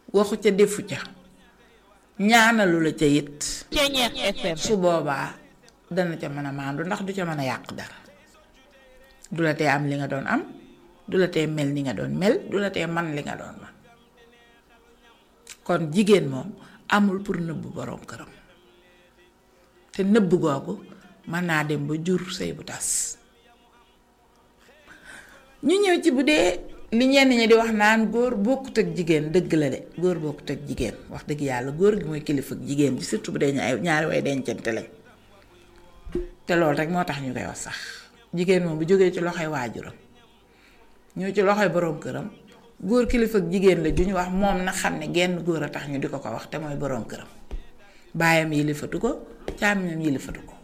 waxu ca defu ca ñaanalu la ca it Ceñeex FM su boobaa dana ca mën a maandu ndax du ca mën a yàq dara du la tee am li nga doon am du la tee mel ni nga doon mel du la tee man li nga doon man kon jigéen moom amul pour nëbb boroom këram te nëbb googu mën naa dem ba jur sëy bu tas ñu ñëw ci bu dee li ñenn ñi di wax naan góor bokkut ak jigéen dëgg la de góor bokkut ak jigéen wax dëgg yàlla góor gi mooy kilifa ak jigéen ji surtout bu dee ñaari ñaari way dencante lañ te loolu rek moo tax ñu koy wax sax jigéen moom bu jógee ci loxoy waajuram ñëw ci loxoy boroom këram góor kilifa ak jigéen la ju ñu wax moom na xam ne genn góor a tax ñu di ko ko wax te mooy boroom këram baayam yilifatu ko càmmiñam yilifatu ko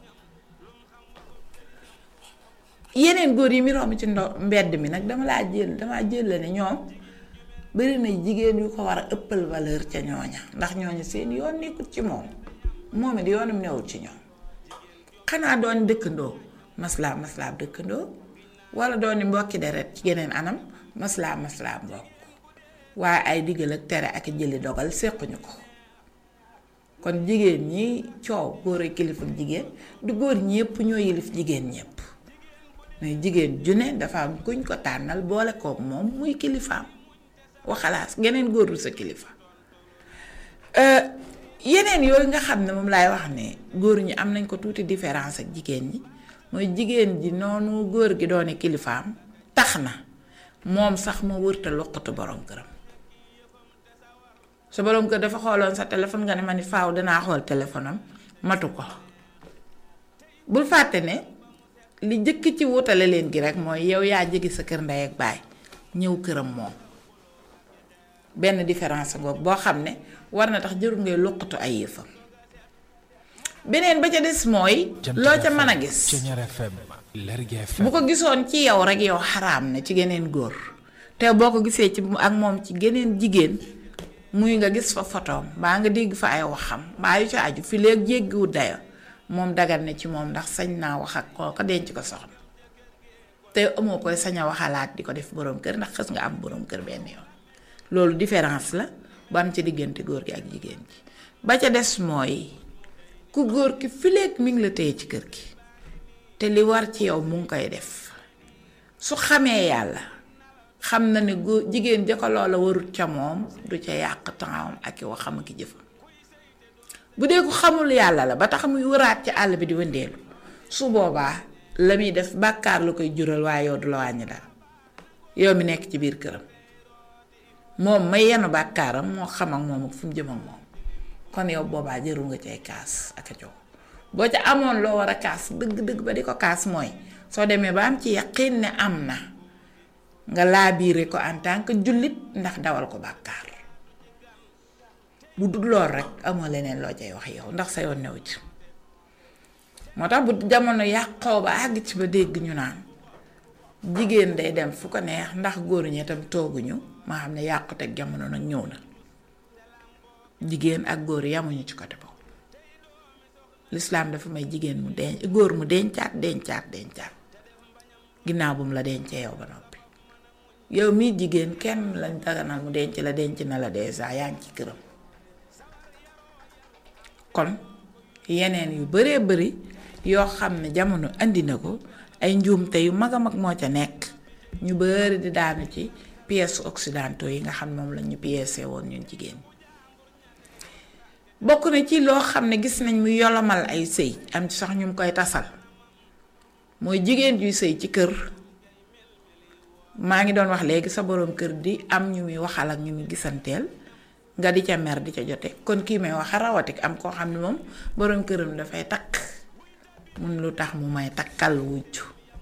yeneen góor yi mi romb ci ndo mbedd mi nag dama laa jël dama jël la ne ñoom bari na jigéen yu ko war a ëppal valeur ca ñooña ndax ñooña seen yoon nekkut ci moom moom it yoonum newul ci ñoom xanaa doon dëkkandoo maslaa maslaa dëkkandoo wala doon mbokki deret ci geneen anam maslaa maslaa mbokk waaye ay diggal ak tere ak jëli dogal séquñu ko kon jigéen ñi coow góor a kilifa jigéen du góor ñépp ñoo yilif jigéen ñépp mais jigéen ju ne dafa am kuñ ko tànnal boole kook moom muy kilifaam waxalaas geneen góor du sa kilifa yeneen yooyu nga xam ne moom laay wax ne góor ñi am nañ ko tuuti différence ak jigéen ñi mooy jigéen ji noonu góor gi doone kilifaam tax na moom sax ma wërta loqatu borom këram sa borom kër dafa xooloon sa téléphone nga ne ma ni faaw danaa xool téléphone am matu ko bul fàtte ne li jëkk ci wutale leen gi rek mooy yow yaa jege sa kër ndey ak baay ñëw këram moom benn différence ngoog boo xam ne war na tax jërul ngay loqatu ay yëfam beneen ba ca des mooy loo ca mën a gis bu ko gisoon ci yow rek yow xaraam na ci geneen góor te boo ko gisee ci ak moom ci geneen jigéen muy nga gis fa fotoom mbaa nga dégg fa ay waxam mbaa yu ca aju fi léegi jéggiwut dayo moom dagal na ci moom ndax sañ naa wax ak kooka denc ko soxna te amoo koy sañ a waxalaat di ko def boroom kër ndax xës nga am boroom kër benn yoon loolu différence la bu am ci diggante góor gi ak jigéen ji ba ca des mooy ku góor ki fileeg mi ngi la téye ci kër gi te li war ci yow mu ngi koy def su xamee yàlla xam na ne góor jigéen ja ko loola warut ca moom du ca yàq tempsam ak i waxam ak i jëfam bu dee ko xamul yàlla la ba tax muy wëraat ci àll bi di wëndeelu su boobaa la muy def bàkkaar la koy jural waaye yow du la wàññi dara yow mi nekk ci biir këram moom may yenu bàkkaaram moo xam ak moom ak fu mu jëm ak moom kon yow boobaa jëru nga cay kaas ak a jox boo ca amoon loo war a kaas dëgg-dëgg ba di ko kaas mooy soo demee ba am ci yaqin ne am na nga laabiire ko en tant que jullit ndax dawal ko bàkkaar bu dul lool rek amoo leneen loo cay wax yow ndax sa yoon new ci moo tax bu jamono yàqoo ba àgg ci ba dégg ñu naan jigéen day dem fu ko neex ndax góor ñi itam tooguñu maa xam ne yàquteg jamono nag ñëw na jigéen ak góor yamuñu ci côté boobu lislaam dafa may jigéen mu denc góor mu dencaat dencaat dencaat ginnaaw bu mu la dencee yow ba noppi yow mii jigéen kenn lañ daganal mu denc la denc na la dèjà yaa ngi ci këram kon yeneen yu baree bari yoo xam ne jamono andi na ko ay njuumte yu mag a mag moo ca nekk ñu bari di daanu ci pièces occidentaux yi nga xam ne moom la ñu pièce woon ñun jigéen bokk na ci loo xam ne gis nañ mu yolomal ay sëy am ci sax ñu mu koy tasal mooy jigéen yuy sëy ci kër maa ngi doon wax léegi sa boroom kër di am ñu muy waxal ak ñu muy gisanteel nga di ca mer di ca jote kon kii may wax rawatik am koo xam ne moom boroom këram dafay takk mun lu tax mu may takkal wujj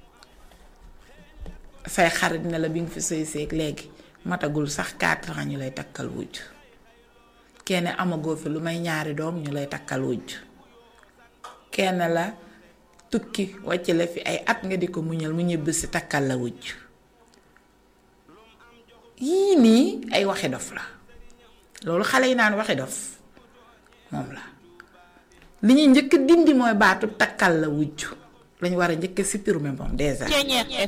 say xarit ne la bi nga fi sëy seeg léegi matagul sax 4 ans ñu lay takkal wujj kenn amagoo fi lu may ñaari doom ñu lay takkal wujj kenn la tukki wàcc la fi ay at nga di ko muñal mu ñëbb si takkal la wujj yii nii ay waxi dof la loolu xale yi naan waxi dof moom la li ñuy njëkk dindi mooy baatu takkal la wujj lañu war a njëkk supprimer moom déjà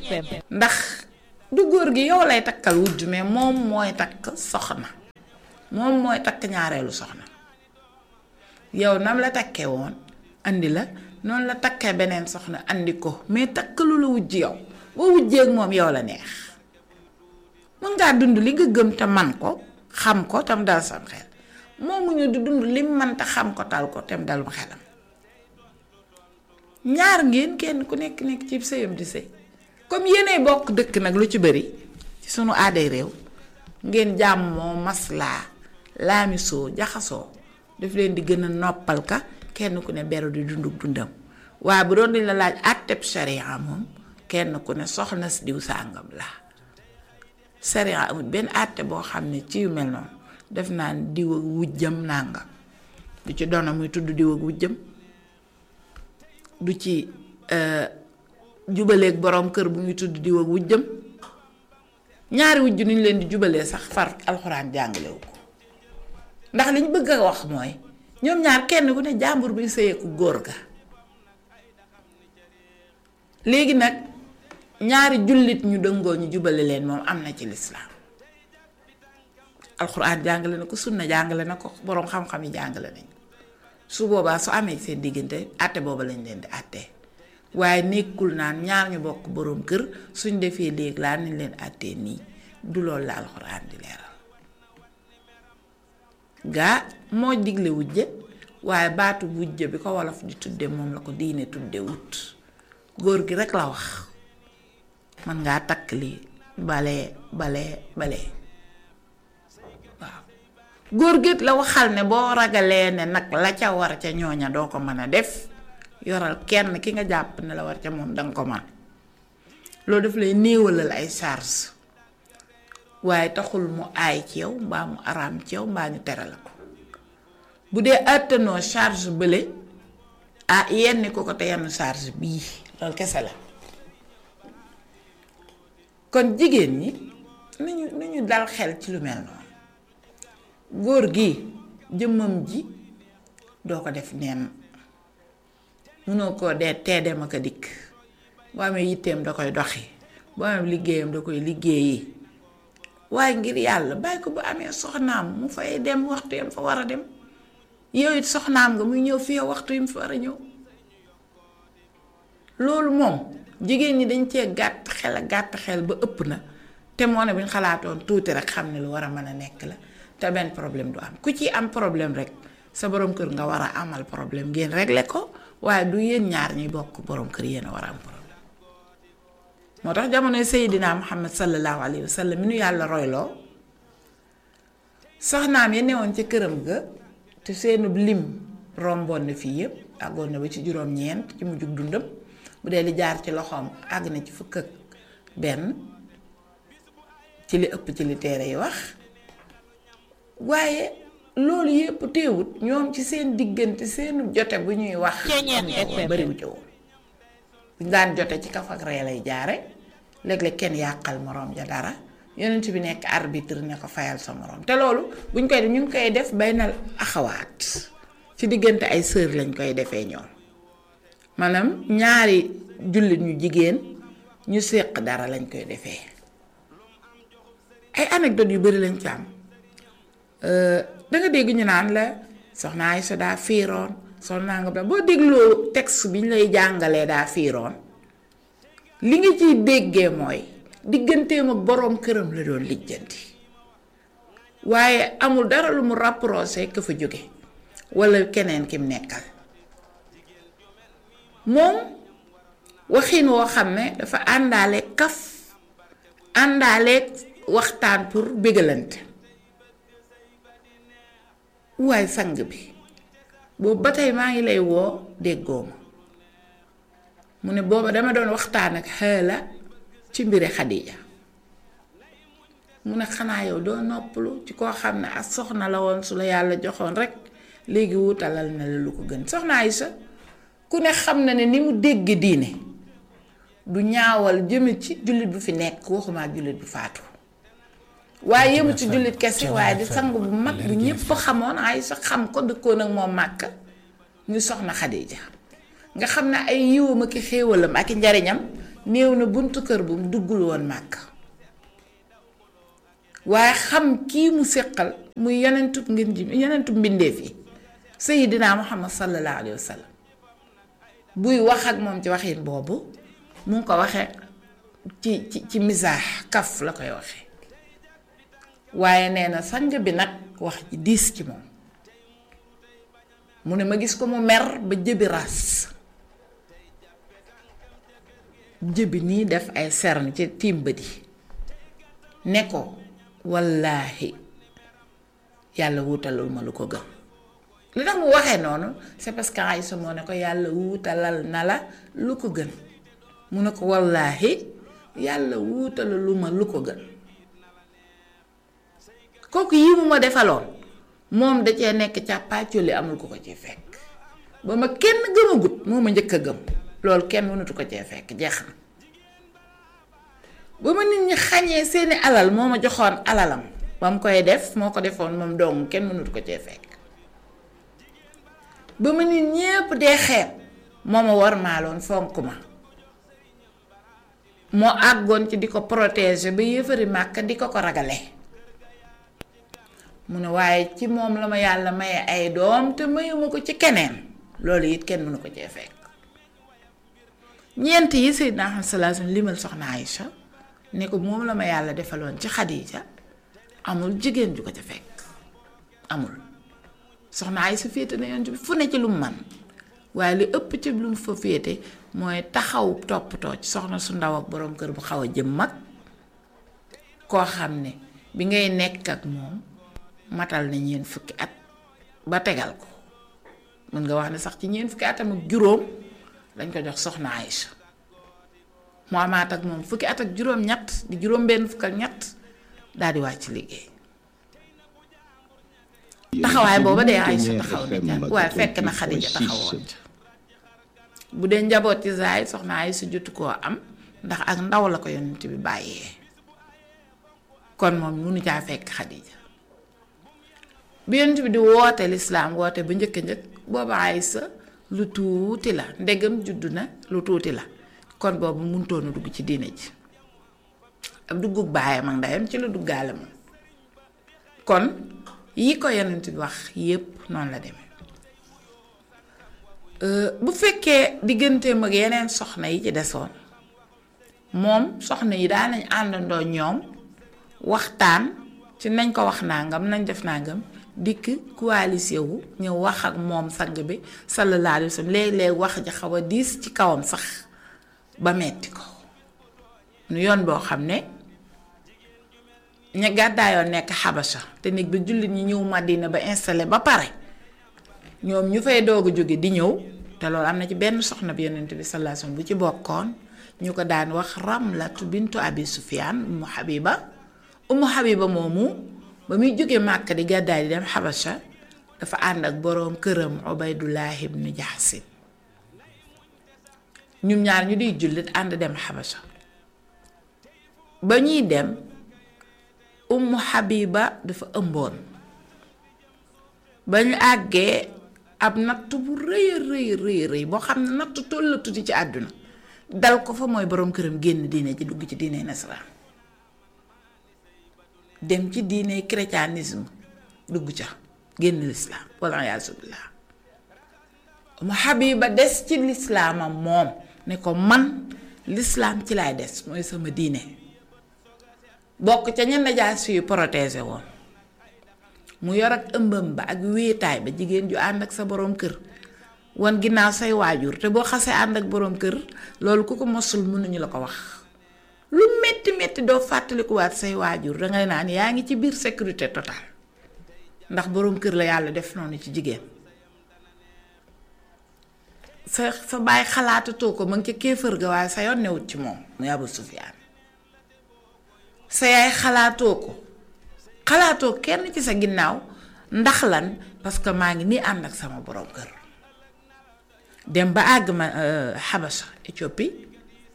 ndax du góor gi yow lay takkal wujj mais moom mooy takk soxna moom mooy takk ñaareelu soxna yow nam la takkee woon andi la noonu la takkee beneen soxna andi ko mais takkalu la wujj yow boo wujjee ak moom yow la neex mën ngaa dund li nga gëm te man ko xam ko tam dal sam xel moomuñu di dund lim man te xam ko tal ko tam dalum xelam ñaar ngeen kenn ku nekk nekk ci sëyam di sëy comme yéenay bokk dëkk nag lu ci bëri ci sunu aaday réew ngeen jàmmoo maslaa laamisoo jaxasoo daf leen di gën a noppal ka kenn ku ne beru di dunduk dundam waaye bu doon dañ la laaj àtteb sharia moom kenn ku ne soxna si diw sàngam la sharia amul benn àtte boo xam ne ci yu mel noonu def naa diw ak wujjam nàngam du ci doona muy tudd diw ak wujjam du ci jubaleeg boroom kër bu muy tudd diw ak wujjam ñaari wujj nu ñu leen di jubalee sax far alxuraan jàngalewu ko ndax liñ bëgg a wax mooy ñoom ñaar kenn ku ne jàmbur bi sëyeeku góor ga léegi nag ñaari jullit ñu dëngoo ñu jubale leen moom am na ci lislaam alxuraan jàngale na ko sunna jàngale na ko boroom xam-xam yi jàngale nañ su boobaa su amee seen diggante àtte booba lañ leen di àttee waaye nekkul naan ñaar ñu bokk boroom kër suñ defee léegi laa nañ leen àttee nii du loolu la alxuraan di leeral gaa moo digle wujje waaye baatu wujje bi ko wolof di tudde moom la ko diine tudde wut góor gi rekk la wax man ngaa takk lii bale bale bale waaw góor gi la waxal ne boo ragalee ne nag la ca war ca ñooña doo ko mën a def yoral kenn ki nga jàpp ne la war ca moom danga ko man loolu daf lay néewalal ay charge waaye taxul mu aay ci yow mbaa mu araam ci yow mbaa ñu tere la ko bu dee àttanoo charge bële ah yenn ko ko te yenn charge bii loolu kese la kon jigéen ñi nañu nañu dal xel ci lu mel noonu góor gi jëmmam ji doo ko def neen mënoo koo dee tee dem ak a dikk boo amee yitteem da koy doxi boo amee liggéeyam da koy liggéeyi waaye ngir yàlla bàyyi ko bu amee soxnaam mu fay dem waxtu yam fa war a dem yow it soxnaam nga muy ñëw fi yow waxtu yam fa war a ñëw loolu moom jigéen ñi dañ cee gàtt xel a gàtt xel ba ëpp na te moo ne bu ñu xalaatoon tuuti rek xam ne lu war a mën a nekk la te benn problème du am ku ci am problème rek sa borom kër nga war a amal problème ngeen régler ko waaye du yéen ñaar ñuy bokk borom kër yéen a war a am problème moo tax jamonoy Seydina Muhammad sallallahu alayhi wa sallam mi nu yàlla royloo soxnaam ya newoon ca këram ga te seenub lim romboon na fii yëpp àggoon na ba ci juróom-ñeent ci mujjug dundam bu dee li jaar ci loxoom àgg na ci fukk ak benn ci li ëpp ci li téere yi wax waaye loolu yëpp teewut ñoom ci seen diggante seenu jote bu ñuy wax bariwu ci woon buñ daan jote ci kaf ak ree lay jaare léeg-léeg kenn yàqal moroom ja dara yonent bi nekk arbitre ne ko fayal sa moroom te loolu buñ koy def ñu ngi koy def baynal axawaat ci diggante ay sœur lañ koy defee ñoom maanaam ñaari jullit ñu jigéen ñu séq dara lañ koy defee ay anecdote yu bari lañ ci am danga dégg ñu naan la soxna Aysa daa fiiroon soxna nga ba boo dégloo texte bi ñu lay jàngalee daa fiiroon li nga ciy déggee mooy digganteem ak boroom këram la doon lijjanti waaye amul dara lu mu rapproché ka fa jóge walla keneen kim nekkal moom waxin woo xam ne dafa àndaale kaf àndaale waxtaan pour bégalante waaye sang bi boobu ba tey maa ngi lay woo déggoo ma mu ne booba dama doon waxtaan ak xeela ci mbiri Xadija mu ne xanaa yow doo noppalu ci koo xam ne ak soxna la woon su la yàlla joxoon rek léegi wutalal na la lu ko gën soxna Aysa ku ne xam na ne ni mu dégg diine du ñaawal jëme ci jullit bu fi nekk waxuma ak jullit bu faatu waaye yëmu ci jullit kese waaye di sang bu mag bu ñépp xamoon ay sa xam ko dëkkoon ak moom màkk ñu soxna Xadija nga xam ne ay yiwam ak xéewalam ak njariñam néew na buntu kër bu mu duggul woon màkk waaye xam kii mu séqal muy yonentub ngeen ji yonentub mbindeef yi sayidina muhammad sallallahu alayhi wa sallam buy wax ak moom ci waxin boobu mu ngi ko waxee ci ci ci misaax kaf la koy waxee waaye nee na sang bi nag wax ji diis ci moom mu ne ma gis ko mu mer ba jëbi ras jëbi nii def ay sern ci tiim bët yi ne ko wallaahi yàlla wuutalul ma lu ko gën li tax mu waxee noonu c'est parce que Aïssa moo ne ko yàlla wuutalal na la lu ko gën mu ne ko wallaahi yàlla wuutalul ma lu ko gën kooku yi mu ma defaloon moom da cee nekk càppaacoli amul ko ko ci fekk ba ma kenn gëmagut moo ma njëkk a gëm loolu kenn mënatu ko cee fekk jeex na ba ma nit ñi xañee seeni alal moo ma joxoon alalam ba mu koy def moo ko defoon moom dong kenn mënatu ko cee fekk ba ma nit ñépp dee xeeb moo ma war maaloon fonk ma moo àggoon ci di ko protéger ba yëfari màkk di ko ko ragale mu ne waaye ci moom la ma yàlla maye ay doom te mayuma ko ci keneen loolu it kenn mënu ko cee fekk ñeent yi Seydina Muhammad sallallahu alayhi wasallam limal soxna Aïcha ne ko moom la ma yàlla defaloon ci Xadiija amul jigéen ju ko ca fekk amul soxna Aïcha féete na yoon bi fu ne ci lu mu man waaye li ëpp ci lu mu fa féete mooy taxaw toppatoo ci soxna su ndaw ak boroom kër bu xaw a jëm mag koo xam ne bi ngay nekk ak moom matal na ñeent fukki at ba tegal ko mën nga wax ne sax ci ñeent fukki atam ak juróom dañ ko jox soxna Aïcha mu amaat ak moom fukki at ak juróom-ñett di juróom-benn fukk ak ñett daal di wàcc liggéey taxawaay booba dee Aïcha taxaw na ca waaye fekk na Xadija taxawoon ca bu dee njaboot ci zaay soxna Aïcha jotu koo am ndax ak ndaw la ko yonent bi bàyyee kon moom munu caa fekk Xadija bi yonent bi di woote lislaam woote ba njëkk njëkk booba Aïcha lu tuuti la ndegam juddu na lu tuuti la kon boobu mënutoon a dugg ci diine ji ab duggug baayam ak ndeyam ci la duggaale moom kon yi ko yonent bi wax yépp noonu la demee bu fekkee digganteem ak yeneen soxna yi ci desoon moom soxna yi daan nañ àndandoo ñoom waxtaan ci nañ ko wax nangam nañ def nangam dikk coalisé wu ñëw wax ak moom sang bi sallallahu alayhi wa sallam léeg-léeg wax ji xaw a diis ci kawam sax ba metti ko nu yoon boo xam ne ña gàddaayoon nekk xabasa te néeg bi jullit ñi ñëw Madina ba installé ba pare ñoom ñu fay doog a jóge di ñëw te loolu am na ci benn soxna bi yonent bi sallallahu alayhi wasallam bu ci bokkoon ñu ko daan wax Ramlatu bintu Abi Sufyaan Ummu Habiba Ummu Habiba moomu ba muy jóge Màkka di gàddaay di dem xabasa dafa ànd ak boroom këram Ubaydullah ibn Jahsin ñun ñaar ñu di jullit ànd dem xabasa ba ñuy dem ummu Habiba dafa ëmboon ba ñu àggee ab natt bu rëy rëy rëy rëy boo xam ne natt toll tuuti ci àdduna dal ko fa mooy boroom këram génn diine ji dugg ci diine nasaraan dem ci diine chrétianisme dugg ca génn lislaam walla yaasu billaah ummu Habiba des ci lislaamam moom ne ko man lislaam ci laay des mooy sama diine bokk ca ñenn jaas yu protégé woon mu yor ak ëmbam ba ak wéetaay ba jigéen ju ànd ak sa boroom kër wan ginnaaw say waajur te boo xasee ànd ak boroom kër loolu ku ko mosul mënuñu la ko wax lu metti metti doo fàttalikuwaat say waajur dangay naan yaa ngi ci biir sécurité totale ndax boroom kër la yàlla def noonu ci jigéen sa sa bàyyi xalaatatoo ko ma ngi ca kéefër ga waaye sa yoon newut ci moom muy Abu Sufyaan sa yaay xalaatoo ko xalaatoo kenn ci sa ginnaaw ndax lan parce que maa ngi nii ànd ak sama borom kër dem ba àgg ma Habasha Éthiopie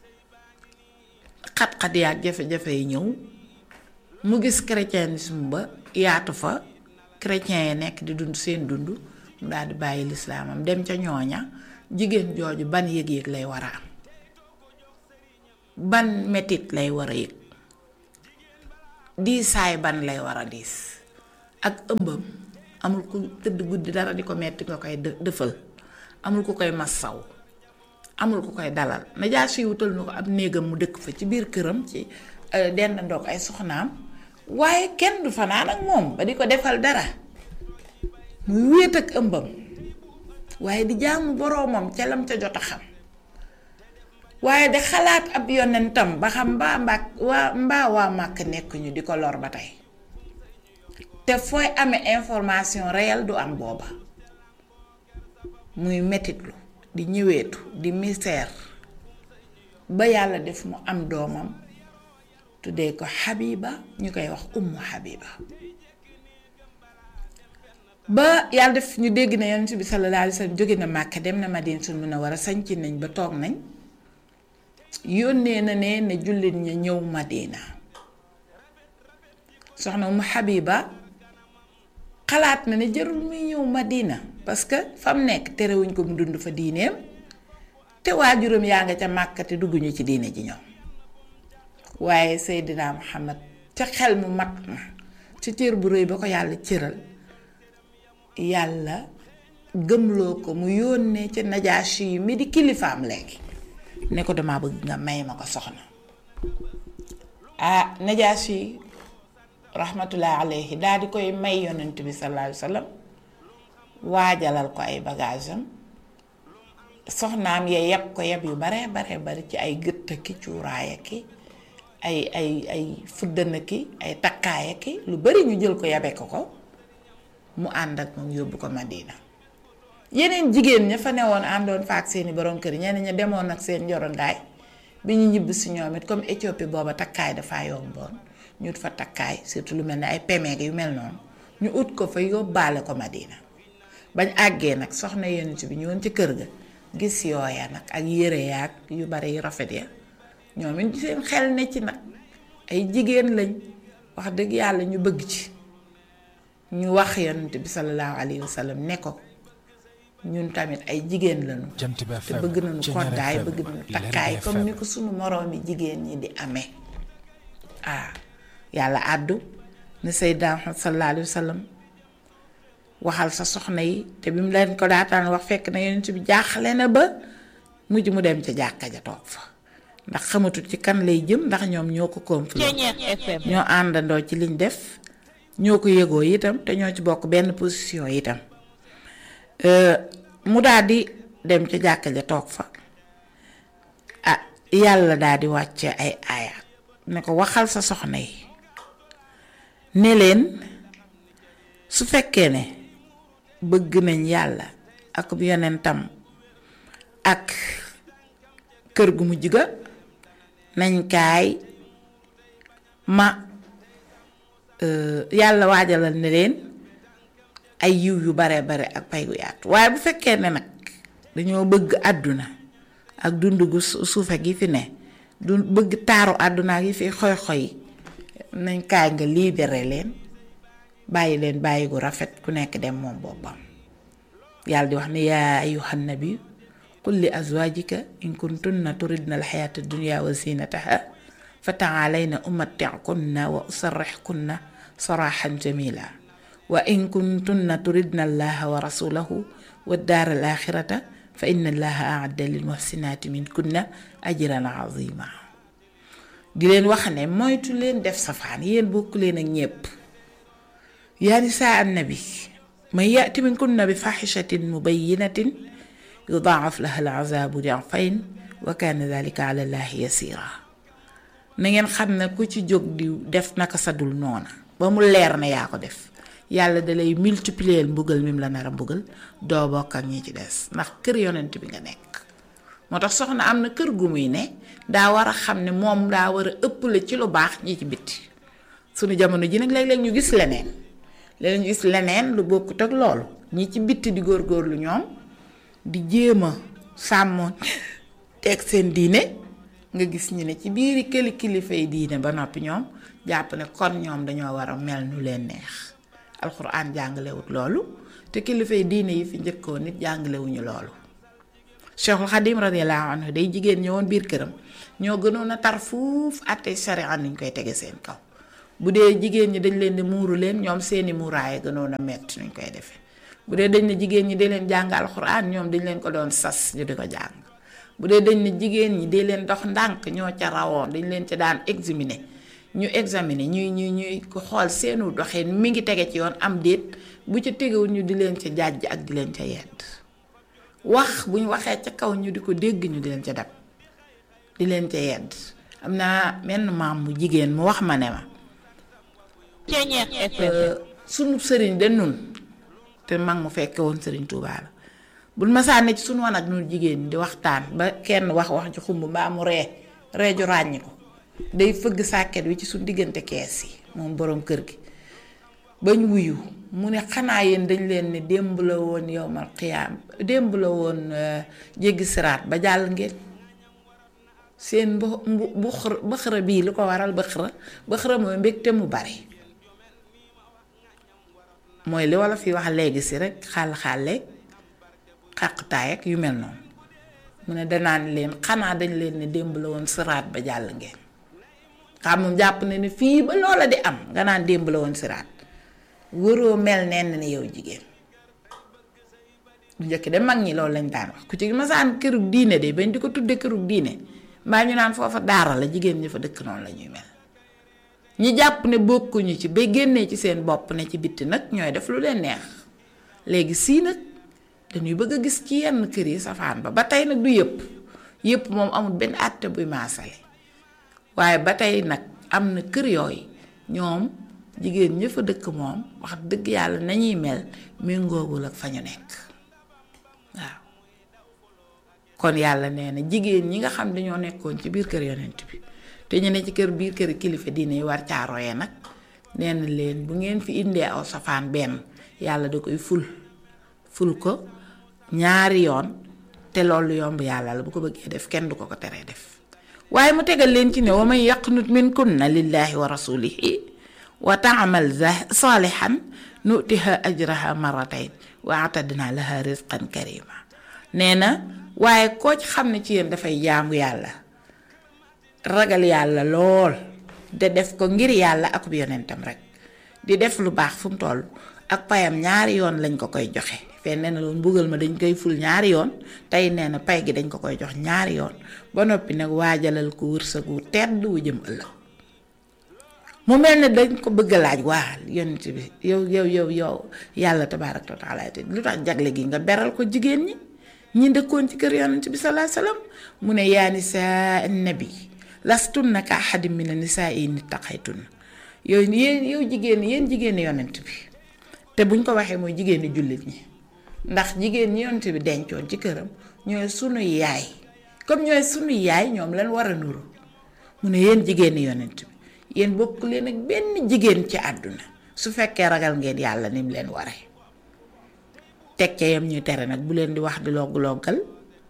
xat-xat yaak jafe-jafe yi ñëw mu gis chrétienisme ba yaatu fa chrétien yi nekk di dund seen dund mu daal di bàyyi lislaamam dem ca ñooña jigéen jooju ban yëg-yëg lay war a am ban metit lay war a yëg diisaay ban lay war a diis ak ëmbam amul ku tëdd guddi dara di ko metti nga koy dë- dëfal amul ku koy massaw amul ku koy dalal Najaasi wutal na ko ab néegam mu dëkk fa ci biir këram ci dendandoog ay soxnaam waaye kenn du fanaan ak moom ba di ko defal dara muy wéet ak ëmbam waaye di jaamu boroomam ca lam ca jot a xam waaye de xalaat ab yonentam ba xam mbaa mbaa waa mbaa waa màkk nekkuñu di ko lor ba tey te fooy amee information réelle du am booba muy metitlu di ñëweetu di misère ba yàlla def mu am doomam tuddee ko Habiba ñu koy wax ummu Habiba ba yàlla def ñu dégg na yonent bi sallallahu alayhi wa sallam jóge na Màkka dem na Madinatul Munawwara sañc nañ ba toog nañ yónnee na ne ne jullit ña ñëw Madina soxna ummu Habiba xalaat na ne jarul muy ñëw Madina parce que fa mu nekk terewuñ ko mu dund fa diineem te waajuram yaa nga ca Màkka te dugguñu ci diine ji ñoom waaye Seydina Muhammad ca xel mu mat ma ci cër bu rëy ba ko yàlla cëral yàlla gëmloo ko mu yónnee ca Najaashi yi mi di kilifaam léegi ne ko dama bëgg nga may ma ko soxna ah Najaashi yi rahmatullahi alayhi daal di koy may yonent bi sallallahu alayhi wa sallam waajalal ko ay bagage am soxnaam ya yeb ko yeb yu bare bare bari ci ay gëtt ki cuuraaya ki ay ay ay fuddana ki ay takkaaya ki lu bari ñu jël ko yabe ko ko mu ànd ak moom yóbbu ko Madina yeneen jigéen ña fa newoon àndoon fa ak seeni borom kër ñeneen ña demoon ak seen njorondaay bi ñu ñibb si ñoom it comme Éthiopie booba takkaay dafa yomboon ñu ut fa takkaay surtout lu mel ne ay pemeeg yu mel noonu ñu ut ko fa yóbbaale ko Madina bañ àggee nag soxna yonent bi ñëwoon ci kër ga gis yooya nag ak yére yaag yu bari yu rafet ya ñoom it seen xel ne ci nag ay jigéen lañ wax dëgg yàlla ñu bëgg ci ñu wax yonent bi sallallahu alayhi wa sallam ne ko ñun tamit ay jigéen lañu te bëgg nañu koddaay bëgg nañu takkaay comme ni ko sunu moroomi jigéen ñi di amee ah yàlla àddu ne Seydina Muhammad sallallahu alayhi wa sallam waxal sa soxna yi te bi mu leen ko daataan wax fekk na yonent bi jaaxle na ba mujj mu dem ca jàkka ja toog fa ndax xamatul ci kan lay jëm ndax ñoom ñoo ko complot ñoo àndandoo ci liñ def ñoo ko yëgoo itam te ñoo ci bokk benn position itam mu daal di dem ca jàkka ja toog fa ah yàlla daal di wàcce ay aaya ne ko waxal sa soxna yi ne leen su fekkee ne bëgg nañ yàlla ak yonentam ak kër gu mujj ga nañ kaay ma yàlla waajalal ne leen ay yiw yu bare bare ak pay gu yaatu waaye bu fekkee ne nag dañoo bëgg àdduna ak dund gu suufe gi fi ne du bëgg taaru àdduna gi fi xoy-xoy nañ kaay nga libéré leen bàyyi leen bàyyi gu rafet ku nekk dem moom boppam yàlla di wax ne yaa ayyuhan nabi qul li azwaajika in kuntunna turidna alxayaata dunya wa zinataha fa taalayna umatti'kunna wa usarrixkunna saraxan jamila wa in kuntunna turidna allaha wa rasulahu wa daara al axirata fa inna allaha aadda lil muhsinaati min kunna ajran azima di leen wax ne moytu leen def safaan yéen bokk leen ak ñépp yaa nisaa annabi man yaati min kunna bi faxishatin mubayinatin yudaaf laha al azaabu difayn wa kaana dalika ala llahi yasira na ngeen xam ne ku ci jóg di def naka sadul noona ba mu leer ne yaa ko def yàlla da lay multiplier mbugal mi mu la nar a mbugal doo bokk ak ñi ci des ndax kër yonent bi nga nekk moo tax soxna am na kër gu muy ne daa war a xam ne moom daa war a ëpple ci lu baax ñi ci bitti sunu jamono ji nag léeg-léeg ñu gis leneen léeg-léeg ñu gis leneen lu bokkut ak loolu ñi ci bitti di góorgóorlu ñoom di jéem a sàmmoon teg seen diine nga gis ñu ne ci biiri këli kilifa yi diine ba noppi ñoom jàpp ne kon ñoom dañoo war a mel nu leen neex alxuraan jàngalewut loolu te kilifa yi diine yi fi njëkkoon nit jàngalewuñu loolu Cheikhul Xadim radiyallahu anhu day jigéen ñëwoon biir këram ñoo gënoon a tar fuuf àtte sharia niñ koy tege seen kaw bu dee jigéen ñi dañ leen di muuru leen ñoom seeni muuraay gënoon a metti nuñ koy defee bu dee dañ ne jigéen ñi di leen jàng alxuraan ñoom dañ leen ko doon sas ñu di ko jàng bu dee dañ ne jigéen ñi di leen dox ndànk ñoo ca rawoon dañ leen ca daan examiner ñu examiner ñuy ñuy ñuy ko xool seenu doxin mi ngi tege ci yoon am déet bu ca tegewul ñu di leen ca jàjj ak di leen ca yedd wax bu ñu waxee ca kaw ñu di ko dégg ñu di leen ca dab di leen ca yedd am naa menn maam mu jigéen mu wax ma ne ma sunu sëriñ de nun te mag mu fekke woon sëriñ Tuubaa la bul ma sànni ci sunu wan ak nun jigéen ñi di waxtaan ba kenn wax wax ci xumb mbaa mu ree ree ju ràññi ko day fëgg sàkket wi ci suñu diggante kees yi moom boroom kër gi bañ wuyu mu ne xanaa yéen dañ leen ne démb la woon yowmal xiyaam démb la woon jéggi siraat ba jàll ngeen seen bu bu bëxëra bii lu ko waral bëxëra bëxëra mooy mbégte mu bari mooy li walla fi wax léegi si rek xaal xaaleeg xàqtaay ak yu mel noonu mu ne danaan leen xanaa dañ leen ne démb la woon siraat ba jàll ngeen xam moom jàpp na ne fii ba loola di am nga naan démb la woon siraat wëroo mel nenn ni yow jigéen bu njëkk de mag ñi loolu lañ daan wax ku ci masaan kërug diine de bañ di ko tudde kërug diine mbaa ñu naan foofa daara la jigéen ñi fa dëkk noonu la ñuy mel ñi jàpp ne bokkuñu ci ba génnee ci seen bopp ne ci bitti nag ñooy def lu leen neex léegi sii nag dañuy bëgg a gis ci yenn kër yi safaan ba ba tey nag du yëpp yëpp moom amul benn àtte buy maasale waaye ba tey nag am na kër yooyu ñoom jigéen ña fa dëkk moom wax dëgg yàlla nañuy mel méngoogul ak fa ñu nekk waaw kon yàlla nee na jigéen ñi nga xam dañoo nekkoon ci biir kër yonent bi te ñu ne ci kër biir kër kilifa diine yi war caaroye nag nee na leen bu ngeen fi indee aw safaan benn yàlla da koy ful ful ko ñaari yoon te loolu yomb yàlla la bu ko bëggee def kenn du ko ko teree def waaye mu tegal leen ci ne wa man yaqnut min kunna lillahi wa rasulihi wa taamal saalihan nutiha ajraha maratayn wa atadna laha rizqan karima nee na waaye koo ci xam ne ci yéen dafay jaamu yàlla ragal yàlla lool de def ko ngir yàlla akub yonentam rek di def lu baax fu mu toll ak payam ñaari yoon lañ ko koy joxe fenn nee na loolu mbugal ma dañ koy ful ñaari yoon tey nee na pay gi dañ ko koy jox ñaari yoon ba noppi nag waajalal ko wërsëg wu tedd wu jëm ëllëg mu mel ne dañ ko bëgg a laaj waa yonent bi yow yow yow yow yàlla tabaaraka wa taala te lu tax jagle gi nga beral ko jigéen ñi ñi dëkkoon ci kër yonent bi salaa salaam mu ne yaa nisaa nabi lastunna ka ahadin mina nisaa yi ittaqaytunna yow yéen yow jigéen yéen jigéeni yonent bi te buñ ko waxee mooy jigéeni jullit ñi ndax jigéen ñi yonent bi dencoon ci këram ñooy sunu yaay comme ñooy sunu yaay ñoom lan war a nuru mu ne yéen jigéeni yonent bi yéen bokk leen ak benn jigéen ci àdduna su fekkee ragal ngeen yàlla ni mu leen waree teg ca yam ñuy tere nag bu leen di wax di logg-loggal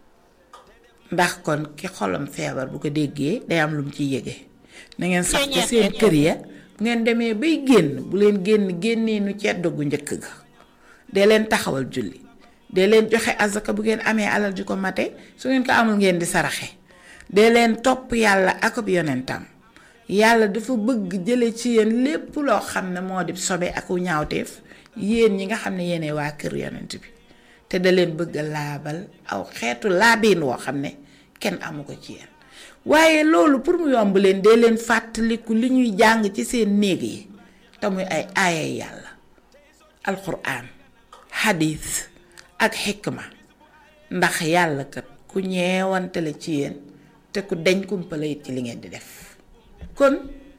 ndax kon ki xolam feebar bu ko déggee day am lu mu ciy yëge na ngeen sax ca seen kër ya bu ngeen demee bay génn bu leen génn génnee nu ceddo gu njëkk ga dee leen taxawal julli dee leen joxe azaka bu ngeen amee alal ji ko mate su ngeen ko amul ngeen di saraxe dee leen topp yàlla ak ab yonentam yàlla dafa bëgg jële ci yéen lépp loo xam ne moo di sobe ak ñaawteef yéen ñi nga xam ne yéene waa kër yonent bi te da leen bëgg a laabal aw xeetu laabiin woo xam ne kenn amu ko ci yéen waaye loolu pour mu yomb leen dee leen fàttaliku li ñuy jàng ci seen néeg yi te muy ay aayay yàlla alquran xadiis ak xikma ndax yàlla kat ku ñeewante la ci yéen te ku deñ kumpala it ci li ngeen di def kon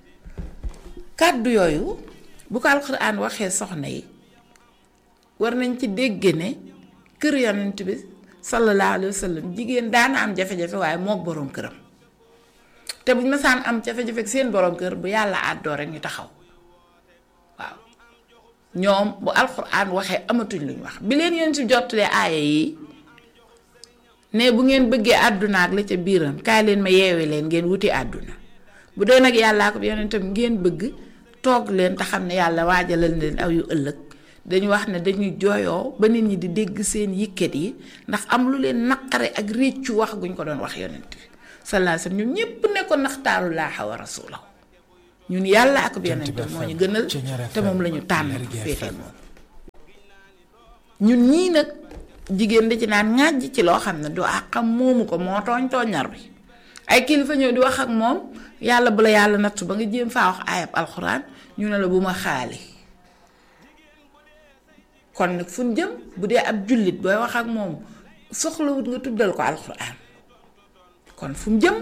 kàddu yooyu bu ko alquran waxee soxna yi war nañ ci dégg ne kër yonent bi sallallahu alayhi wa sallam jigéen daana am jafe-jafe waaye mook boroom këram te buñ masaan am jafe-jafe seen boroom kër bu yàlla àddoo rek ñu taxaw waaw ñoom bu alxuraan waxee amatuñ luñ wax bi leen yéen ci jottalee aaya yi ne bu ngeen bëggee àdduna ak la ca biiram kaay leen ma yeewe leen ngeen wuti àdduna bu dee nag yàllaa ko yonentam ngeen bëgg toog leen te xam ne yàlla waajalal leen aw yu ëllëg dañu wax ne dañuy jooyoo ba nit ñi di dégg seen yikkat yi ndax am lu leen naqare ak réccu wax guñ ko doon wax yonent bi sallallahu alayhi wasallam ñoom ñépp ne ko naxtaaru laaha wa rasulahu ñun yàlla ak yonent moo ñu gënal te moom la ñu tànn féetee moom ñun ñii nag jigéen da ci naan ŋàjj ci loo xam ne du àqam moomu ko moo tooñ tooñar bi ay kilifa ñëw di wax ak moom yàlla bu la yàlla nattu ba nga jéem faa wax ayab alxuraan ñu ne la bu ma xaali kon nag fu ñu jëm bu dee ab jullit booy wax ak moom soxlawut nga tuddal ko alxuraan kon fu mu jëm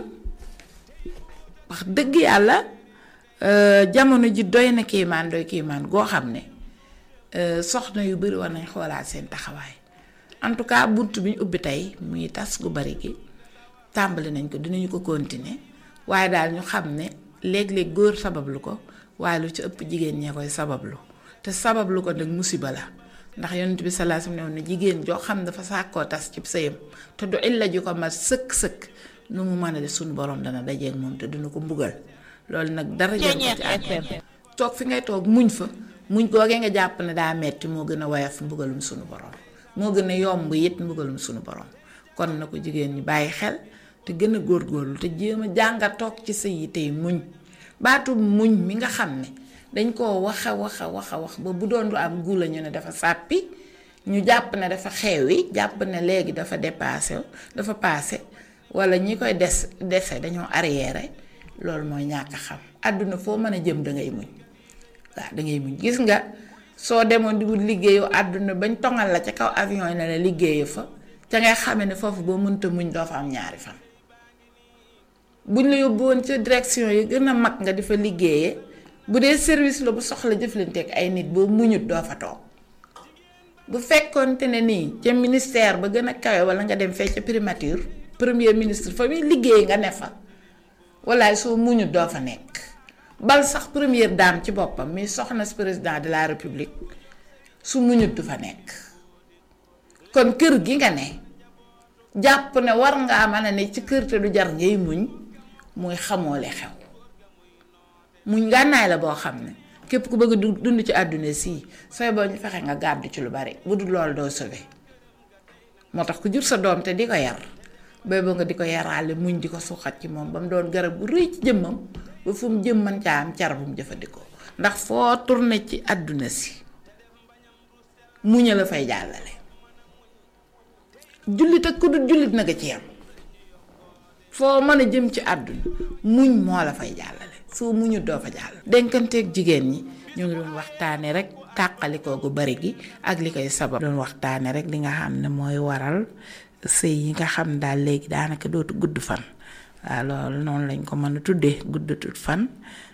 wax dëgg yàlla jamono ji doy na kiimaan doy kiimaan goo xam ne soxna yu bari war nañ xoolaat seen taxawaay en tout cas bunt bi ñu ubbi tey muy tas gu bari gi tàmbali nañ ko dinañu ko continuer waaye daal ñu xam ne léeg-léeg góor sabablu ko waaye lu ci ëpp jigéen ñee koy sabablu te sabablu ko nag musiba la ndax yonent bi sallallahu alayhi wasallam ne jigéen joo xam dafa sàkkoo tas ci sëyam te du illa ju ko mat sëkk-sëkk nu mu mën a def suñu borom dana dajeeg moom te dina ko mbugal loolu nag dara jël ko ci àddina toog fi ngay toog muñ fa muñ googee nga jàpp ne daa metti moo gën a woyof mbugalum suñu borom moo gën a yomb it mbugalum suñu borom kon na ko jigéen ñi bàyyi xel te gën a góorgóorlu te jéem a jànga toog ci sëy yi tey muñ baatu muñ mi nga xam ne dañ koo waxa waxa waxa wax ba bu doon lu am guula ñu ne dafa sàppi ñu jàpp ne dafa xewi jàpp ne léegi dafa dépassé dafa passé wala ñi koy des dese dañoo arriéré loolu mooy ñàkk a xam àdduna foo mën a jëm da ngay muñ waaw da ngay muñ gis nga soo demoon di wut liggéeyu àdduna bañ tongal la ca kaw avion yi ne la liggéeyu fa ca ngay xame ne foofu boo mënta muñ doo fa am ñaari fan buñ la yóbbu woon ca direction yi gën a mag nga di fa liggéeyee bu dee service la bu soxla jëflanteeg ay nit boo muñut doo fa toog bu fekkoonte ne nii ca ministère ba gën a kawe wala nga dem fee ca primature premier ministre fa muy liggéey nga ne fa walaay soo muñut doo fa nekk bal sax première dame ci boppam mi soxna si président de la république su muñut du fa nekk kon kër gi nga ne jàpp ne war ngaa mën a ne ci kër te du jar ngay muñ muy xamoole xew muñ ngànnaay la boo xam ne képp ku bëgg a dund ci àdduna sii sooy boo ñu fexe nga gàddu ci lu bari bu dul loolu doo sauvé moo tax ku jur sa doom te di ko yar bay ba nga di ko yaraale muñ di ko suuxat ci moom ba mu doon garab bu rëy ci jëmmam ba fu mu jëm mën caa am car bu mu jëfandikoo ndax foo tourné ci àdduna si muña la fay jàllale jullit ak ku dul jullit na nga ci yam foo mën a jëm ci àdduna muñ moo la fay jàllale soo muñu doo fa jàll dénkanteeg jigéen ñi ñu ngi doon waxtaane rek tàqalikoo gu bari gi ak li koy sabab doon waxtaane rek li nga xam ne mooy waral sëy yi nga xam daal léegi daanaka dootu gudd fan waaw loolu noonu lañ ko mën a tuddee guddatut fan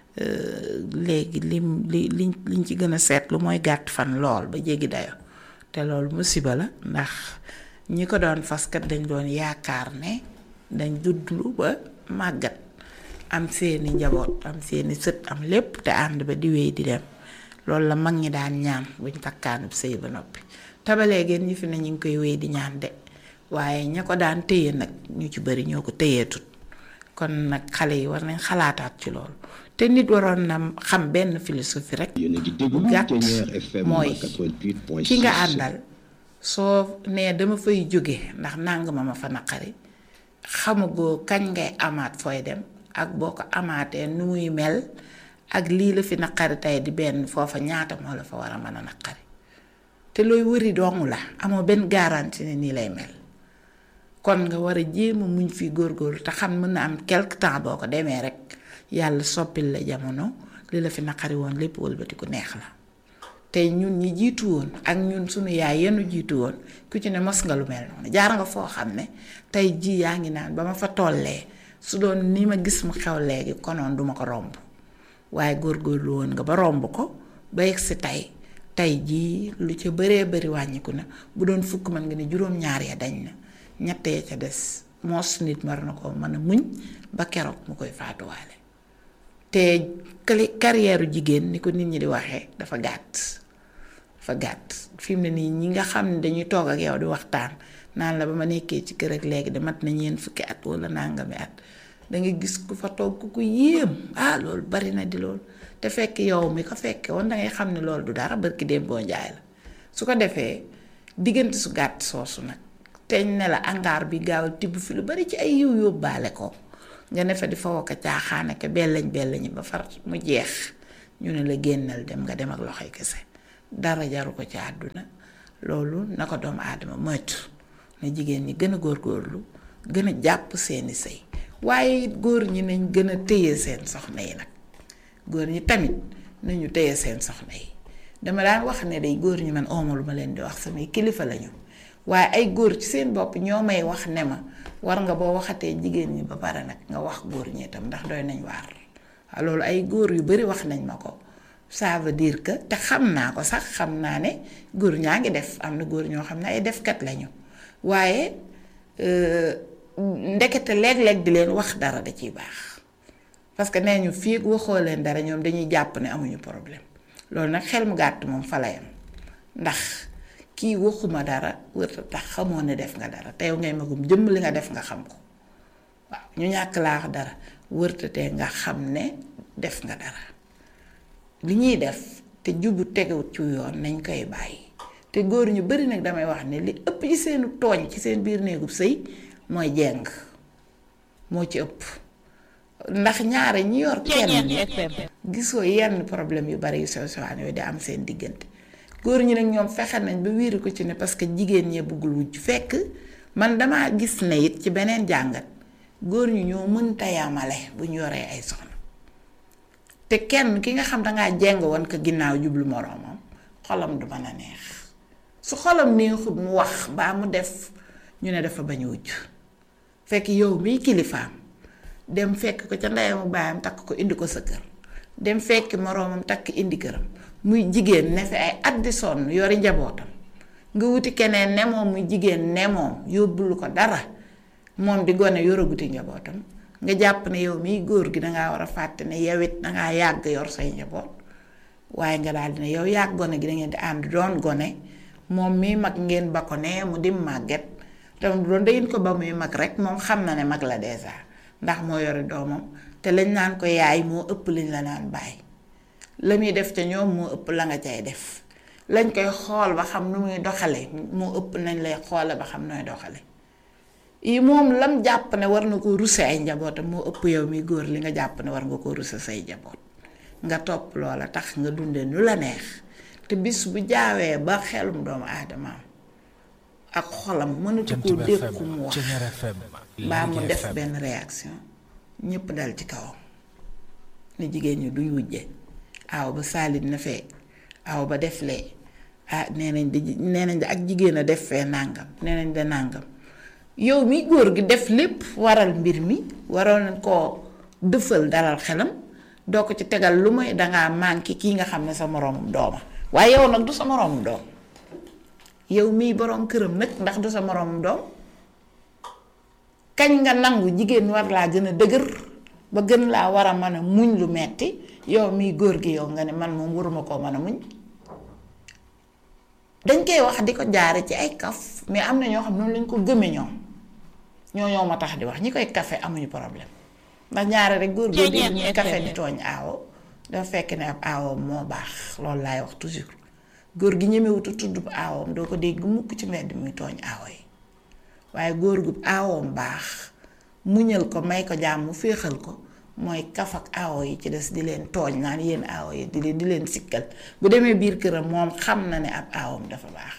léegi lim li liñ liñ ci gën a seetlu mooy gàtt fan lool ba jéggi dayo te loolu musiba la ndax ñi ko doon faskat dañ doon yaakaar ne dañ duddlu ba màggat am seeni njaboot am seeni sët am lépp te ànd ba di wéy di dem loolu la mag ñi daan ñaan buñ takkaanub sëy ba noppi te ba léegi ñi fi ne ñu ngi koy wéy di ñaan de waaye ña ko daan téye nag ñu ci bari ñoo ko téyeetut kon nag xale yi war nañ xalaataat ci loolu te nit waroon na xam benn philosophie rek bu gàtt mooy ki nga àndal soo nee dama fay jóge ndax nàng ma ma fa naqari xamagoo kañ ngay amaat fooy dem ak boo ko amaatee nu muy mel ak lii la fi naqari tey di benn foofa ñaata moo la fa war a mën a naqari te looy wëri dong la amoo benn garantie ne nii lay mel kon nga war a jéem a muñ fi góorgóorlu te xam mën na am quelque temps boo ko demee rek yàlla soppil la jamono li la fi naqari woon lépp wëlbati ku neex la te ñun ñi jiitu woon ak ñun sunu yaay yenu jiitu woon ku ci ne mos nga lu mel noonu jaar nga foo xam ne tey jii yaa ngi naan ba ma fa tollee su doon ni ma gis mu xew léegi konoon duma ko romb waaye góorgóorlu woon nga ba romb ko ba yegg si tey tey jii lu ca bëree bëri wàññiku na bu doon fukk mën nga ne juróom-ñaar ya dañ na ñett ya ca des moos nit mar na ko mën a muñ ba keroog mu koy faatuwaale te carrière jigéen ni ko nit ñi di waxee dafa gàtt dafa gàtt fi mu ne nii ñi nga xam ne dañuy toog ak yow di waxtaan naan la ba ma nekkee ci kër ak léegi de mat na ñeent fukki at wala nangami at da nga gis ku fa toog ku ko yéem ah loolu bari na di loolu te fekk yow mi ko fekke woon da ngay xam ne loolu du dara barki dem boo njaay la su ko defee diggante su gàtt soosu nag teñ ne la angaar bi gaaw tibb fi lu bari ci ay yiw yóbbaale ko nga ne fa di fa wokk caaxaane ke bellañ bellañi ba far mu jeex ñu ne la génnal dem nga dem ak loxoy kese dara jaru ko ci àdduna loolu na ko doomu aadama moytu na jigéen ñi gën a góorgóorlu gën a jàpp seeni sëy waaye it góor ñi nañ gën a téye seen soxna yi nag góor ñi tamit nañu téye seen soxna yi dama daan wax ne day góor ñi man ooma lu ma leen di wax samay kilifa lañu waaye ay góor ci seen bopp ñoo may wax ne ma war nga boo waxatee jigéen ñi ba pare nag nga wax góor ñi itam ndax doy nañ waar waaw loolu ay góor yu bari wax nañ ma ko ça veut dire que te xam naa ko sax xam naa ne góor ñaa ngi def am na góor ñoo xam ne ay defkat lañu waaye ndekete léeg-léeg di leen wax dara da ciy baax parce que nee ñu fii waxoo leen dara ñoom dañuy jàpp ne amuñu problème loolu nag xel mu gàtt moom fa la yam ndax kii waxuma dara wërta tax xamoo ne def nga dara te yow ngay magum jëmm li nga def nga xam ko waaw ñu ñàkk laa wax dara wërta te nga xam ne def nga dara li ñuy def te jubu tegewut ci yoon nañ koy bàyyi te góor ñu bari nag damay wax ne li ëpp ci seenu tooñ ci seen biir néegub sëy mooy jeng moo ci ëpp ndax ñaare ñi yor kenn gisoo yenn problème yu bari yu sew sewaan yooyu di am seen diggante góor ñi nag ñoom fexe nañ ba wiiri ko ci ne parce que jigéen ñee bëggul wujj fekk man damaa gis ne it ci beneen jàngat góor ñi ñoo mënta yamale bu ñu yoree ay soxna te kenn ki nga xam dangaa jeng woon ko ginnaaw jublu moroomam xolam du mën a neex su xolam neexut mu wax baa mu def ñu ne dafa bañ wujj fekk yow miy kilifaam dem fekk ko ca ndeyamu baayam takk ko indi ko sa kër dem fekk moroomam takk indi këram muy jigéen ne fi ay at di sonn yori njabootam nga wuti keneen ne moom muy jigéen ne moom yóbbulu ko dara moom di gone yoraguti njabootam nga jàpp ne yow miy góor gi dangaa war a fàtte ne yow it dangaa yàgg yor say njaboot waaye nga daal di ne yow yàgg gone gi da ngeen di ànd doon gone moom mii mag ngeen ba ko ne mu di màgget te doon dangeen ko ba muy mag rek moom xam na ne mag la dèjà ndax moo yore doomam te lañ naan ko yaay moo ëpp liñ la naan bàyyi la muy def ca ñoom moo ëpp la nga cay def lañ koy xool ba xam nu muy doxale moo ëpp nañ lay xoole ba xam nooy doxale yi moom lam jàpp ne war na ko ruse ay njabootam moo ëpp yow mi góor li nga jàpp ne war nga ko ruse say njaboot nga topp loola tax nga dunde nu la neex te bis bu jaawee ba xelum doomu aadamaam ak xolam mënatu koo dékku mu wax mbaa mu def benn réaction ñépp dal ci kawam ne jigéen ñi duñ wujje aaw ba saalit na fee aaw ba def lee ah nee nañ di nee nañ de ak jigéen a def fee nàngam nee nañ de nàngam yow mi góor gi def lépp waral mbir mi waroon koo dëfal dalal xelam doo ko ci tegal lu may dangaa manqué kii nga xam ne sa moroomum dooma waaye yow nag du sa moroomum doom yow mii boroom këram nag ndax du sa moroomum doom kañ nga nangu jigéen war laa gën a dëgër ba gën laa war a mën a muñ lu metti yow mii góor gi yow nga ne man moom waruma koo mën a muñ dañ koy wax di ko jaare ci ay kaf mais am na ñoo xam noonu lañ ko gëme ñoom ñoo ñoo ma tax di wax ñi koy kafe amuñu problème ndax ñaare rek góor góor di ñuy kafe di tooñ aawo dafa fekk ne ab aawam moo baax loolu laay wax toujours góor gi ñemewutu tudd bu aawam doo ko dégg mukk ci mbedd muy tooñ aawo yi waaye góor gu aawam baax muñal ko may ko jàmm féexal ko mooy kaf ak aawo yi ci des di leen tooñ naan yéen aawo yi di leen di leen sikkal bu demee biir këram moom xam na ne ab aawam dafa baax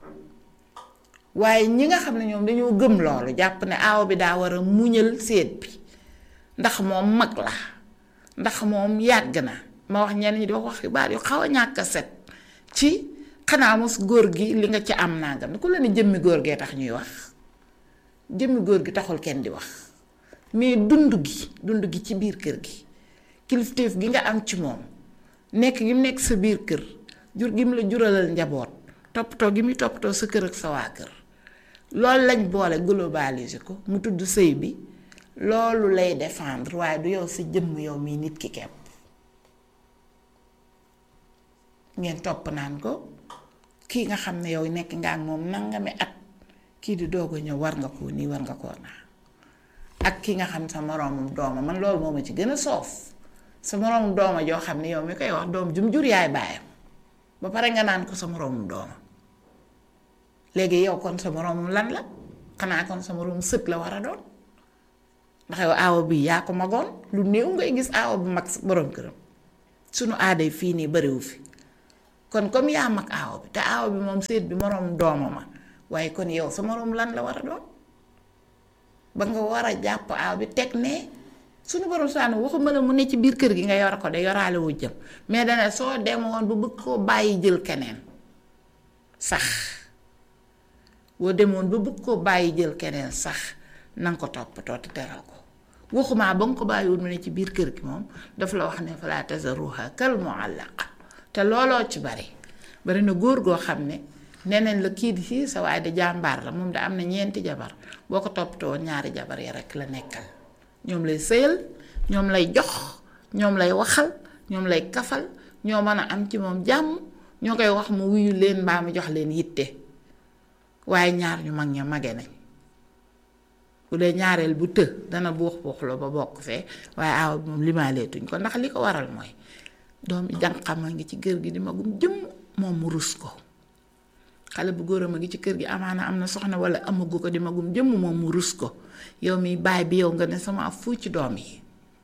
waaye ñi nga xam ne ñoom dañoo gëm loolu jàpp ne aawo bi daa war a muñal séet bi ndax moom mag la ndax moom yàgg na ma wax ñenn ñi di wax wax xibaar yu xaw a ñàkk a set ci xanaa mos góor gi li nga ci am nangam ku la ne jëmmi góor gee tax ñuy wax jëmmi góor gi taxul kenn di wax mais dund gi dund gi ci biir kër gi kilifteef gi nga am ci moom nekk gi mu nekk sa biir kër jur gi mu la juralal njaboot toppatoo gi muy toppatoo sa kër ak sa waa kër loolu lañ boole globaliser ko mu tudd sëy bi loolu lay défendre waaye du yow sa jëmm yow mii nit ki kepp ngeen topp naan ko kii nga xam ne yow nekk nga ak moom nangami at kii di doog a ñëw war nga koo nii war nga koo naa ak ki nga xam sa moroomum dooma man loolu moo ma ci gën a soof sa moroomum dooma joo xam ne yow mi koy wax doom jum jur yaay baayam ba pare nga naan ko sa moroomum dooma léegi yow kon sa moroomum lan la xanaa kon sa moroomum sët la war a doon ndax yow aawo bi yaa ko magoon lu néew ngay gis aawo bu mag borom këram sunu aaday fii nii bariwu fi kon comme yaa mag aawo bi te aawo bi moom séet bi moroom doomama waaye kon yow sa moroom lan la war a doon ba nga war a jàpp aaw bi teg ne suñu borom saanu waxuma la mu ne ci biir kër gi nga yor ko de yoraale wu jëm mais dana soo demoon bu bëgg koo bàyyi jël keneen sax boo demoon ba bëgg koo bàyyi jël keneen sax na nga ko toppatoo te teral ko waxumaa ba nga ko bàyyiwul mu ne ci biir kër gi moom daf la wax ne falaa tazaruha kal muallaqa te looloo ci bari bari na góor goo xam ne neneen la kii di fii sa waaye de jàmbaar la moom da am na ñeenti jabar boo ko toppatoo ñaari jabar yi rekk la nekkal ñoom lay sëyal ñoom lay jox ñoom lay waxal ñoom lay kafal ñoo mën a am ci moom jàmm ñoo koy wax mu wuyu leen mbaa mu jox leen yitte waaye ñaar ñu mag ña mage nañ bu dee ñaareel bu të dana buux buuxloo ba bokk fee waaye aaw bi moom limaaleetuñ ko ndax li ko waral mooy doom jànqam a ngi ci kër gi di magum jëmm moom mu rus ko xale bu góoram a ngi ci kër gi amaana am na soxna wala amagu ko di magum jëmm moom mu rus ko yow mi baay bi yow nga ne sama fu ci doom yi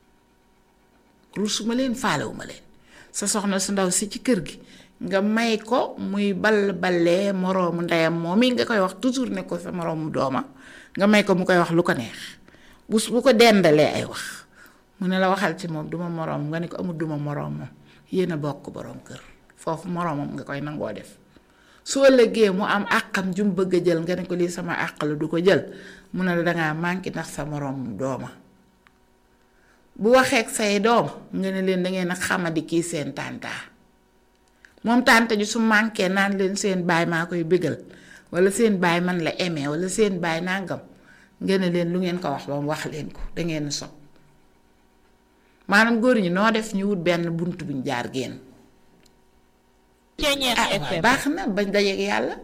rusuma leen faalewuma leen sa soxna su ndaw si ci kër gi nga may ko muy ball ballee moroomu ndeyam moom yi nga koy wax toujours ne ko sa moroomu dooma nga may ko mu koy wax lu ko neex bu bu ko dendalee ay wax mu ne la waxal ci moom duma moroom nga ne ko amul duma moroom moom yéen a bokk boroom kër foofu moroomam nga koy nangoo def soo lëggee mu am àqam jum bëgg a jël nga ne ko lii sama àq la du ko jël mu ne la dangaa manqué ndax sa moroom dooma bu waxeek say doom nga ne leen dangeen a xamadi kii seen tàntaa moom tànta ji su manqué naan leen seen baay maa koy bégal wala seen baay man la aimé wala seen baay nangam nga ne leen lu ngeen ko wax ba mu wax leen ko dangeen sob maanaam góor ñi noo def ñu wut benn bunt buñ jaar génn ah baax na bañ dajeeg yàlla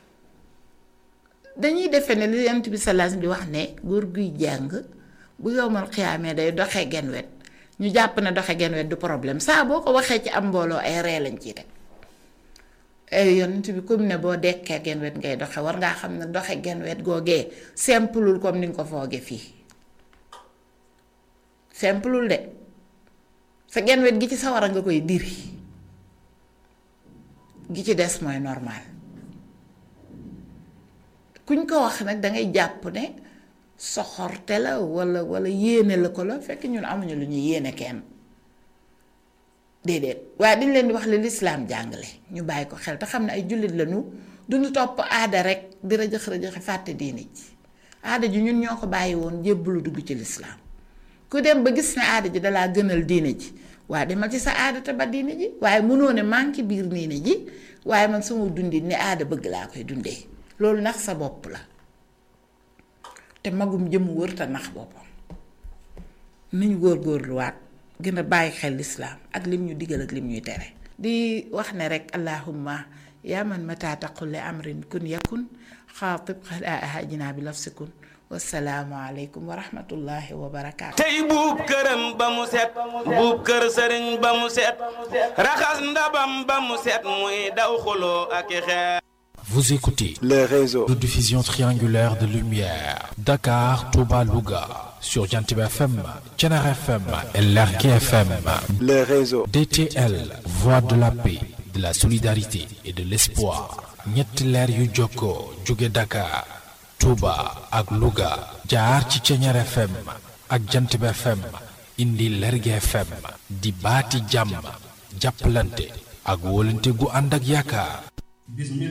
dañuy defe ne li yonent bi salaas di wax ne góor guy jàng bu yowmal xiyaamee day doxe genn wet ñu jàpp ne doxe genn wet du problème saa boo ko waxee ci am mbooloo ay ree lañ ciy teg ay yonent bi comme ne boo dekkee genn wet ngay doxe war ngaa xam ne doxe genn wet googee simplul comme ni nga ko fooge fii simplul de sa genn wet gi ci sawara nga koy diri gi ci des mooy normal kuñ ko wax nag dangay jàpp ne soxorte la walla walla yéene la ko la fekk ñun amuñu lu ñu yéene kenn déedéet waaye dañ leen di wax li lislaam jàngale ñu bàyyi ko xel te xam ne ay jullit lañu duñu topp aada rek di rëjëx rëjëxi fàtte diine ji aada ji ñun ñoo ko bàyyi woon jébbalu dugg ci lislaam ku dem ba gis ne aada ji dalaa gënal diine ji waaye demal ci sa aada te ba diine ji waaye mënoo ne manqué biir diine ji waaye man sama dundi ni aada bëgg laa koy dundee loolu nax sa bopp la te magum jëm wër te nax boppam niñ góor-góorluwaat gën a bàyyi xel lislaam ak lim ñu digal ak lim ñuy tere di wax ne rek allahumma yaa man mata taqul li amrin kun yakun xaatib xalaa ahajina bi lafsikun wasalaamu aleykum wa rahmatullahi wa barakaatu tey buub këram ba mu set buub kër sëriñ ba mu set raxas ndabam ba mu set muy daw xuloo ak i xeer Vous écoutez les réseaux de diffusion triangulaire de lumière Dakar, Touba, Louga sur Jantib FM, Thiénare FM et Lergui FM. les réseaux DTL, voix de la paix, de la solidarité et de l'espoir. ñetti leer yu jokkoo jóge Dakar, Touba ak Louga jaar ci Thiénare FM ak Jantib FM indi Lergui FM di baati jàmm jàppalante ak wóolante gu ànd ak yaakaar.